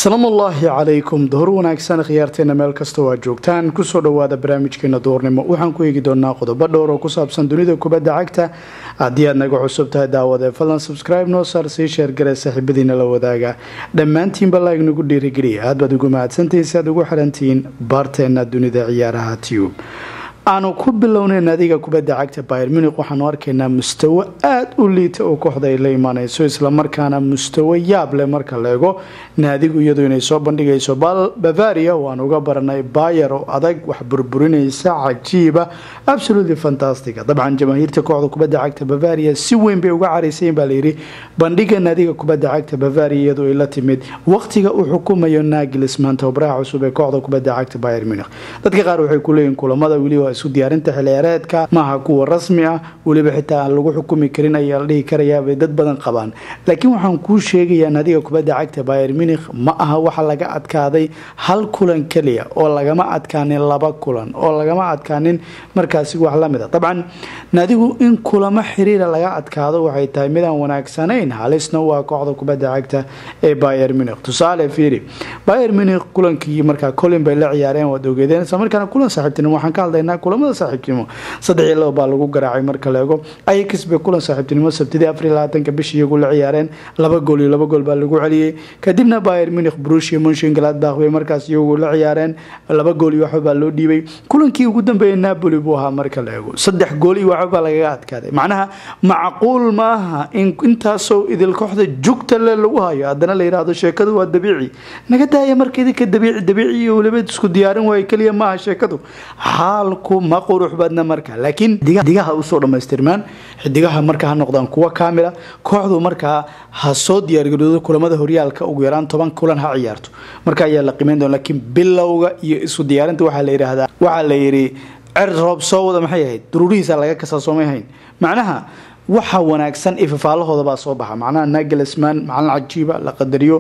asalaamu ullaahi calaykum duhur wanaagsan khiyaarteena meel kastoo aad joogtaan kusoo dhowaada barnaamijkeena duhurnimo waxaan ku eegi doonaa qodobo dhowr oo ku saabsan dunida kubadda cagta haddii aad naga cusub tahay daawadee fadlan subscribe noo saar sii sheergare saaxiibadiina la wadaaga dhammaantiinba laag nagu dhiirigeliya aad baad ugu mahadsantihiin si aad ugu xirantihiin baarteena dunida ciyaaraha tube aanu ku bilownay naadiga kubadda cagta bayer munik waxaanu arkaynaa mustawo aada u liita oo kooxda ay la imaaneyso islamarkaana mustawo yaab leh marka la eego naadigu iyadu inay soo bandhigayso bavaria waan uga baranay bayer oo adag wax burburinaysa cajiiba absolutely fantastica dabcan jamaahiirta kooxda kubadda cagta bavaria si weyn bay uga caraysayin baa layidhi bandhiga naadiga kubadda cagta bavaria iyadu ay la timid waqtiga uu xukumayo nagilis maanta obraha cusub ee kooxda kubadda cagta bayer munik dadka qaar waxay kuleeyihin kulamada weliba isu diyaarinta xilciyaareedka maaha kuwa rasmi ah weliba xitaa aan lagu xukumi karin ayaa la dhihi karayaabay dad badan qabaan laakiin waxaan kuu sheegayaa naadiga kubadda cagta bayer munik ma aha waxa laga adkaaday hal kulan keliya oo lagama adkaanin laba kulan oo lagama adkaanin markaasi wax lamid a dabcan naadigu in kulamo xiriira laga adkaado waxay tahay midaan wanaagsanayn halisna waa kooxda kubadda cagta ee bayer munik tusaale fiiri bayer munik kulankii markaa colin bay la ciyaareen waad ogeedeen isla markaana kulan saaxiibtinimo waxaan ka hadlaynaa kulamada saaxiibtinimo saddex iyo laba baa lagu garaacay marka la eego ayax bay kulan saaxiibtinimo sabtidii afar iyo labaatanka bishi iyagu la ciyaareen laba gool iyo laba gool baa lagu celiyey kadibna bayer munich brushia munshin galadbach bay markaas iyagu la ciyaareen laba gool iyo waxba baa loo dhiibay kulankii ugu dambeeyay napoli buu ahaa marka la eego saddex gool iyo waxba baa lagaga adkaaday macnaha macquul maaha in intaasoo idil kooxda jugta le lagu hayo haddana la yidhaahdo sheekadu waa dabiici naga daaya marka idinka dabiici dabiici iyo weliba isku diyaarin waayo keliya maaha sheekadu xaalku ma qurux badna marka laakiin xidigaha usoo dhammaystirmaan xidigaha marka ha noqdaan kuwa kaamila kooxdu markaa ha soo diyaargaroodo kulamada horyaalka ugu yaraan toban kulan ha ciyaarto marka ayaa la qiimeyn doona laakiin bilowga iyo isu diyaarinta waxaa la yidhaahdaa waxaa la yidhi cer roob soo wada maxay ahayd duruurihiisa laga kasaa soomay hayn macnaha waxa wanaagsan ifafaalahooda baa soo baxa macnaha nagelsman macalin cajiiba la qadariyo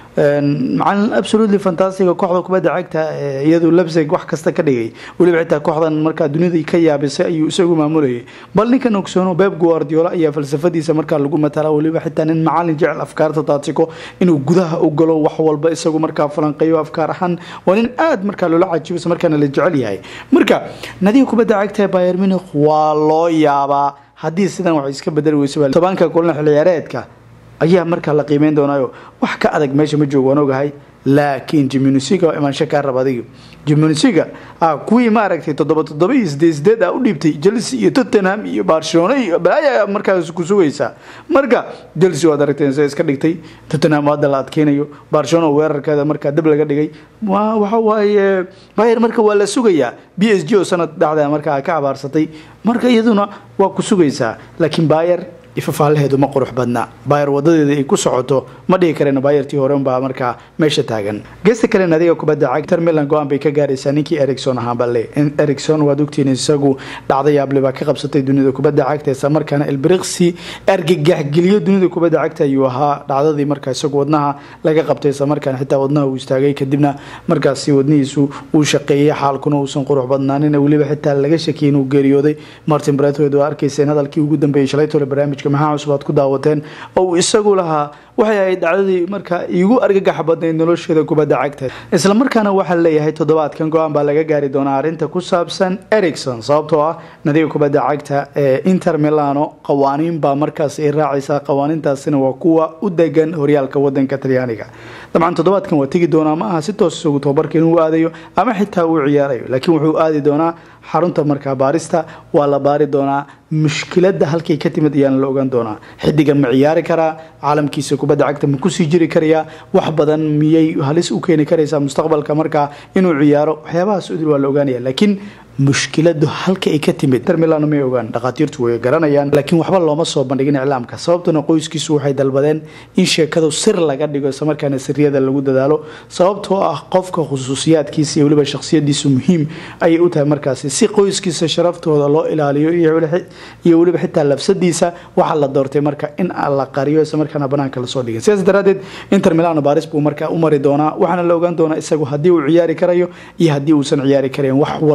macalin absolutely fantastica kooxda kubadda cagta iyadu lebsig wax kasta ka dhigay weliba xitaa kooxdan markaa dunida ka yaabisay ayuu isagu maamulayay bal ninkan ogsoono beb guardiola ayaa falsafadiisa markaa lagu matala weliba xitaa nin macalin jecel afkaarta taatiko inuu gudaha u galo wax walba isagu markaa falanqeeyo afkaar ahaan waa nin aada markaa loola cajiibasa markaana la jecel yahay marka nadiga kubadda cagta ee bayer munich waa loo yaabaa haddii sidan wax iska bedeli weyso tobanka kulan xilciyaareedka ayaa markaa la qiimeyn doonaayo wax ka adag meesha ma joogo waan ogahay laakiin jimunisiga waa imaansho kaa raba adiga jimunisiga kuwii maaragtay toddoba toddoba iyo sideed sideed a u dhiibtay chelsea iyo tottenham iyo barcelona iyo balaya markaas ku sugaysaa marka chelsea waad aragteen se iska dhigtay tottenham hadda la adkeynayo barcelona weerarkeeda markaa dab laga dhigay waxa waaye bayer marka waa la sugayaa b s g oo sanad dhacda markaa ka abaarsatay marka iyaduna waa ku sugaysaa laakiin bayer ifafaalaheedu ma qurux badna bayer wadadeeda ay ku socoto ma dhihi kareen bayertii hore unbaa markaa meesha taagan geesta kale nadiga kubadda cagtar milan go-aan bay ka gaaraysaa ninkii ericson ahaanba le ericson waad ogtiin isagu dhacda yaable baa ka qabsatay dunida kubadda cagta isla markaana elbriqsi argagaxgeliyo dunida kubadda cagta ayuu ahaa dhacdadii markaa isagu wadnaha laga qabtay isla markaana xitaa wadnaha uu istaagay kadibna markaasi wadnihiisu uu shaqeeyey xaalkuna uusan qurux badnaanin weliba xitaa laga shakiyay inuu geeriyooday martin bretwood waa arkayseen hadalkii ugu dambeeyey shalaytole barnaamijka maxaa cusub aad ku daawateen oo uu isagu lahaa waxay ahayd dhacdadii markaa iigu argagax badnayd nolosheeda kubadda cagta isla markaana waxaa leeyahay toddobaadkan go-aan baa laga gaari doonaa arrinta ku saabsan ericson sababtoo ah nadiga kubadda cagta ee inter milano qawaaniin baa markaas ay raacaysaa qawaaniintaasina waa kuwa u degan horyaalka wadanka talyaaniga dabcan toddobaadkan waa tegi doonaa ma aha si toos isagu tababarka inuu aadayo ama xitaa uu ciyaarayo laakiin wuxuu aadi doonaa xarunta markaa baarista waa la baari doonaa mushkiladda halkay ka timid ayaana la ogaan doonaa xidigan ma ciyaari karaa caalamkiisa kubadda cagta ma kusii jiri karayaa wax badan miyay halis u keeni karaysaa mustaqbalka markaa inuu ciyaaro waxyaabahaas udil waa la ogaanaya laakiin mushkiladu halka ay ka timid inter milan may ogaan dhakhaatiirtu way garanayaan laakiin waxba looma soo bandhigin iclaamka sababtuna qoyskiisu waxay dalbadeen in sheekadu sir laga dhigo islamarkaana siriyada lagu dadaalo sababtoo ah qofka khusuusiyaadkiisa iyo weliba shakhsiyadiisu muhiim ayay u tahay markaasi si qoyskiisa sharaftooda loo ilaaliyo iyo weliba xitaa lafsadiisa waxaa la doortay marka in la qariyo islamarkaana banaanka lasoo dhigay sidaas daraadeed inter milano baris buu markaa u mari doonaa waxaana la ogaan doonaa isagu haddii uu ciyaari karayo iyo haddii uusan ciyaari karayn wax walbana way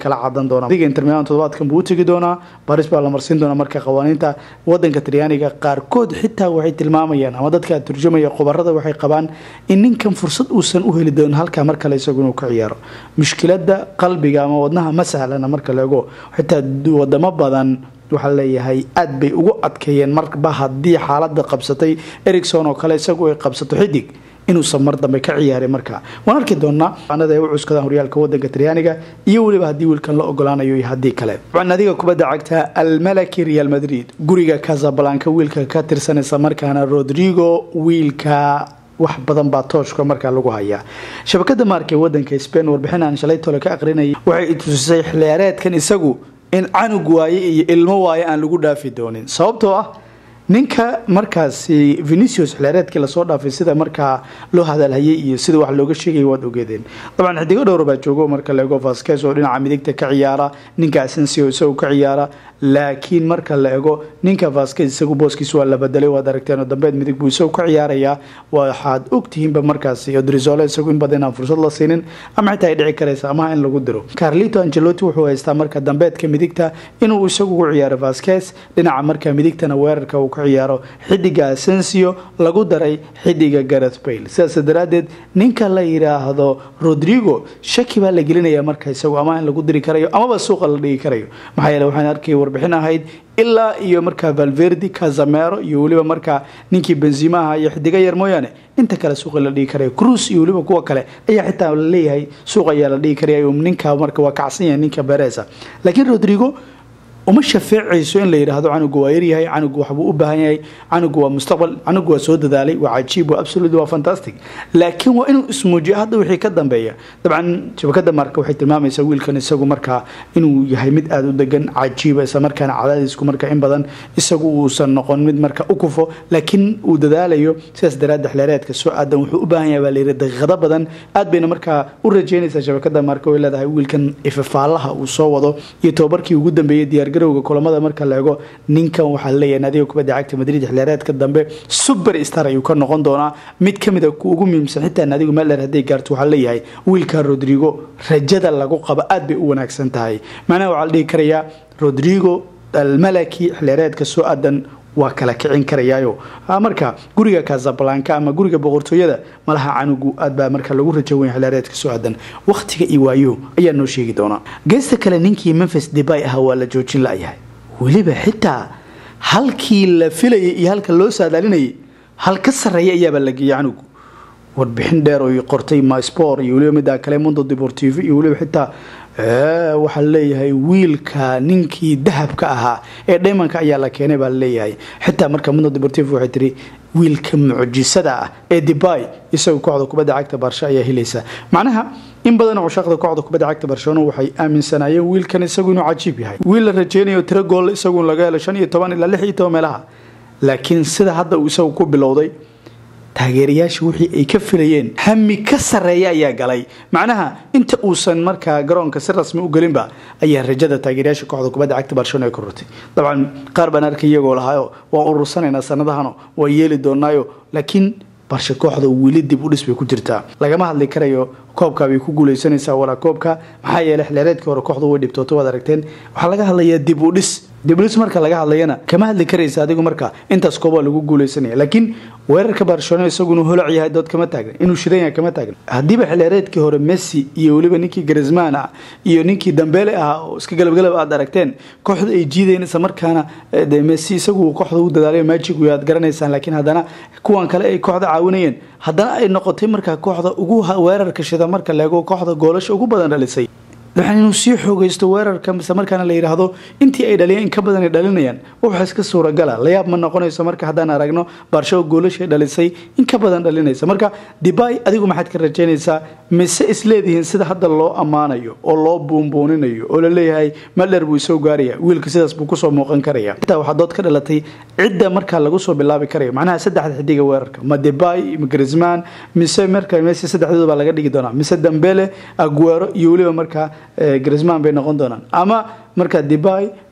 kala cadan doonaa liga inter milan toddobaadkan buu u tegi doonaa baris baa la marsiin doonaa marka qawaaniinta wadanka talyaaniga qaarkood xitaa waxay tilmaamayaan ama dadka turjumaya khubarada waxay qabaan in ninkan fursad uusan u heli doonin halkaa mar kale isagu inuu ka ciyaaro mushkilada qalbiga ama wadnaha ma sahlana marka laego xitaa wadamo badan waxaa leeyahay aad bay ugu adkeeyeen marba haddii xaalada qabsatay ericson oo kale isagu ay qabsato xidig inuusan mar dambe ka ciyaarin markaa waan arki doonaa anada ay u cuskadaan horyaalka wadanka talyaaniga iyo weliba haddii wiilkan la ogolaanayo iyo haddii kale nadiga kubadda cagta almalaki real madrid guriga casablanka wiilka ka tirsanaysa markaana rodrigo wiilka wax badan baa tooshka markaa lagu hayaa shabakada maarka ee wadanka spain warbixin aan shalay tole ka aqrinayay waxay tusisay xilciyaareedkan isagu in canug waaye iyo ilmo waaye aan lagu dhaafi doonin sababtoo ah ninka markaasi venicius xilciyaareedkii lasoo dhaafay sida markaa loo hadalhayay iyo sida wax looga sheegaya waad ogeedeen dabcan xidigo dhowr baa joogo marka laego vasques oo dhinaca midigta ka ciyaara ninka asensio isagu ka ciyaara laakiin marka la ego ninka vasques isagu booskiis waa la bedelay waad aragteen oo dambeed midig buu isagu ka ciyaarayaa waxaad ogtihiinba markaasi odrizole isagu in badan inaan fursad la siinin ama xitaa ay dhici karaysa amaha in lagu diro carlito angelotti wuxuu haystaa marka dambeedka midigta inuu isagu ugu ciyaaro vasques dhinaca marka midigtana weerarka uu ka ciyaaro xidiga asensio lagu daray xidiga gareth bayle sidaas daraadeed ninka la yidhaahdo rodrigo shaki baa la gelinaya marka isagu ama in lagu diri karayo amaba suuqa la dhigi karayo maxaa yeele waxaan arkay warbixin ahayd ilaa iyo markaa valverdi kazamero iyo weliba markaa ninkii benzimaha iyo xidiga yar mooyaane inta kale suuqa la dhigi karayo cruis iyo weliba kuwa kale ayaa xitaa laleeyahay suuq ayaa la dhigi karaya ninka marka waa kacsan yahay ninka beresa laakiin rodrigo uma shafeecayso in la yidhaahdo canugu waa yaryahay canugu waxbuu u baahan yahay canugu waa mustaqbal canugu waa soo dadaalay waa cajiib waa absolut waa fantastic laakiin waa inuu ismuujiyo hadda wixii ka dambeeya dabcan shabakada marka waxay tilmaamaysaa wiilkan isagu markaa inuu yahay mid aada u degan cajiiba isla markaana cadaadisku marka in badan isagu uusan noqon mid marka u kufo laakiin uu dadaalayo sidaas daraadda xleereedka soo aadan wuxuu u baahan yahay baa layidhi daqiiqado badan aad bayna markaa u rajeynaysaa shabakada marka way leedahay wiilkan ifafaalaha uu soo wado iyo tobabarkii ugu dambeeyay diyaar garowga kulamada marka la ego ninkan waxaa leeyahay naadiga kubadda cagta madrid xiliyaareedka dambe super star ayuu ka noqon doonaa mid ka mid a ku ugu muhiimsan xitaa naadigu meeldheer hadday gaarto waxaa leeyahay wiilka rodrigo rajada lagu qabo aad bay u wanaagsan tahay macnaha waxaa la dhihi karayaa rodrigo almalaki xiliyaareedka soo aadan waa kala kicin karayaayo marka guriga casablanka ama guriga boqortooyada malaha canugu aad baa marka lagu rajo weyn xilaareedka soo aadan wakhtiga iyo waayo ayaa noo sheegi doonaa geesta kale ninkii memphis debay ahaa waa la joojin la-yahay weliba xitaa halkii la filayay iyo halka loo saadaalinayay hal ka sarreeya ayaabaa la geeyay canugu warbixin dheer oo qortay myspor iyo weliba middaa kale mundo deportivo iyo weliba xitaa waxaa leeyahay wiilka ninkii dahabka ahaa ee dhaymanka ayaa la keenay baa laleeyahay xitaa marka mundo deportivo waxay tiri wiilka mucjisada ah ee debay isagu kooxda kubadda cagta barsho ayaa helaysa macnaha in badan cushaaqda kooxda kubadda cagta barcelona waxay aaminsanaayeen wiilkan isagu inuu cajiib yahay wiil la rajeynayo tiro gool isagu laga helo shan iyo toban ilaa lix iyo toban meelaha laakiin sida hadda uu isagu ku bilowday taageerayaasha wixii ay ka filayeen hami ka sarreeya ayaa galay macnaha inta uusan markaa garoonka si rasmi u gelinba ayaa rajada taageerayaasha kooxda kubadda cagta barcelona ay korortay dabcan qaar baan arkay iyagoo lahaayo waan urursanaynaa sanadahano waa yeeli doonaayo laakiin barshe kooxda weli dib u dhis bay ku jirtaa lagama hadli karayo koobka bay ku guuleysanaysaa walaa koobka maxaa yeelay xilaareedkii hore kooxdu way dhibtooto waad aragteen waxaa laga hadlayaa dib u dhis diblis marka laga hadlayana kama hadli karaysa adigu marka intaas kooba lagu guuleysanaya laakiin weerarka barcelona isagu inuu holac yahay dood kama taagna inuu shidan yahay kama taagna haddiiba xilaareedkii hore messi iyo weliba ninkii garisman ah iyo ninkii dambeele ah oo iska galabgalab aad aragteen kooxda ay jiideen isla markaana de messi isagu kooxda u dadaalayo magic way aad garanaysaan laakiin haddana kuwan kale ay kooxda caawinayeen haddana ay noqotay markaa kooxda ugu weerarka shida marka laego kooxda goolasha ugu badan dhalisay waxaan inuu sii xoogaysto weerarka mise markaana la yidhaahdo intii ay dhaliyeen in ka badan ay dhalinayaan waxa iska suuragala layaab ma noqonayso marka haddaan aragno barsho goolashay dhalisay in ka badan dhalinaysa marka dibay adigu maxaad ka rajaynaysaa mise isleedihiin sida hadda loo ammaanayo oo loo buunbuuninayo oo laleeyahay madher buu isoo gaaraya wiilka sidaas buu kusoo muuqan karaya intaa waxaa dood ka dhalatay cidda markaa lagu soo bilaabi karayo macnaha saddexda xidiga weerarka ma debay ma grisman mise marka messi saddexdooda baa laga dhigi doonaa mise dambele aguero iyo weliba markaa grisman bay noqon doonaan ama marka debay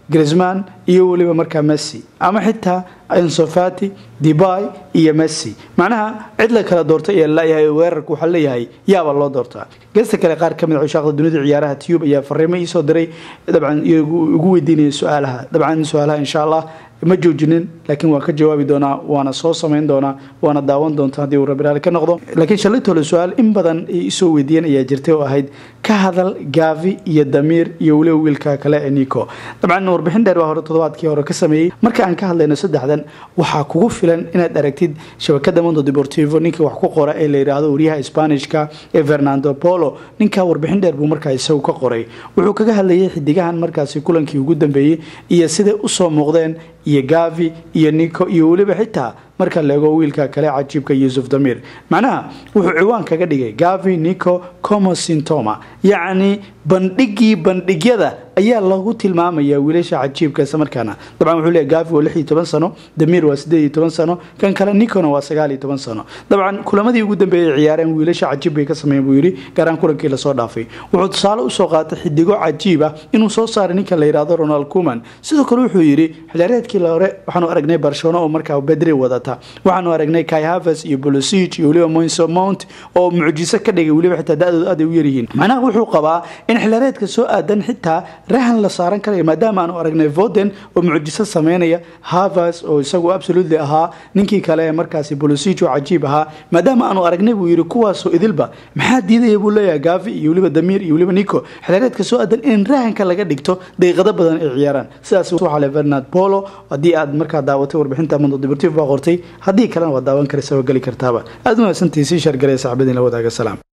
grisman iyo weliba markaa messi ama xitaa ensofati debay iyo messi macnaha cid la kala doortay ee layahay weerarka waxaa leeyahay yaaba loo doortaa geesta kale qaar kamid cushaaqda dunida ciyaaraha tube ayaa fariimo iisoo diray dabcan ugu weydiinaya su-aalaha dabcan su-aalaha insha allah ma joojinin laakiin waan ka jawaabi doonaa waana soo samayn doonaa waana daawan doonta haddii uu rabiraali ka noqdo laakiin shalaytole su-aal in badan ay isoo weydiiyeen ayaa jirtay oo ahayd ka hadal gavi iyo damiir iyo weliba wiilka kale ee nico dabcan warbixin dheer baa hore toddobaadkii hore ka sameeyey marka aan ka hadlayno saddexdan waxaa kugu filan inaad aragtid shabakada mondo deportivo ninka wax ku qora ee la yidhaahdo waryaha sbanishka ee fernando polo ninka warbixin dheer buu markaa isagu ka qoray wuxuu kaga hadlayay xidigahan markaasi kulankii ugu dambeeyey iyo siday usoo muuqdeen iyo gavi iyo nico iyo weliba xitaa marka laego wiilka kale cajiibka yuusuf damir macnaha wuxuu ciwaan kaga dhigay gavi nico comosintoma yacni bandhigii bandhigyada ayaa lagu tilmaamayaa wiilasha cajiibka islamarkaana dabcan wuxuu leeyahy gavi waa lix iyo toban sano damir waa siddeed iyo toban sano kan kale nicona waa sagaal iyo toban sano dabcan kulamadii ugu dambeeyay ciyaareen wiilasha cajiib bay ka sameeyeen buu yidhi gaaraan kulankii lasoo dhaafay wuxuu tusaale usoo qaatay xidigo cajiib ah inuu soo saaray ninka la yidhaahdo ronald kuman sidoo kale wuxuu yidhi xilaareedkii hore waxaanu aragnay barcelona oo markaa bedri wadata waxaanu aragnay kai havers iyo bolosig iyo weliba moinso mount oo mucjiso ka dhigay weliba xitaa da-dooda aad ay u yaryihiin macnaha wuxuu qabaa in xilaareedka soo aadan xitaa rahan la saaran karayo maadaama aanu aragnay voden oo mucjiso sameynaya havers oo isagu absolutely ahaa ninkii kale ee markaasi bolosig oo cajiib ahaa maadaama aanu aragnay buu yidhi kuwaasoo idilba maxaa diidaya buu leeyahay gavi iyo weliba damiir iyo weliba nico xilaareedka soo aadan in rahanka laga dhigto daqiiqado badan ay ciyaaraan sidaas waxaa le fernand polo haddii aad markaa daawatay warbixinta mondo deportivo baa qortay haddii kalena waad daawan karaysa waa geli kartaaba aada u mahadsantihi sii shargalaya saxbadiin la wadaaga salaam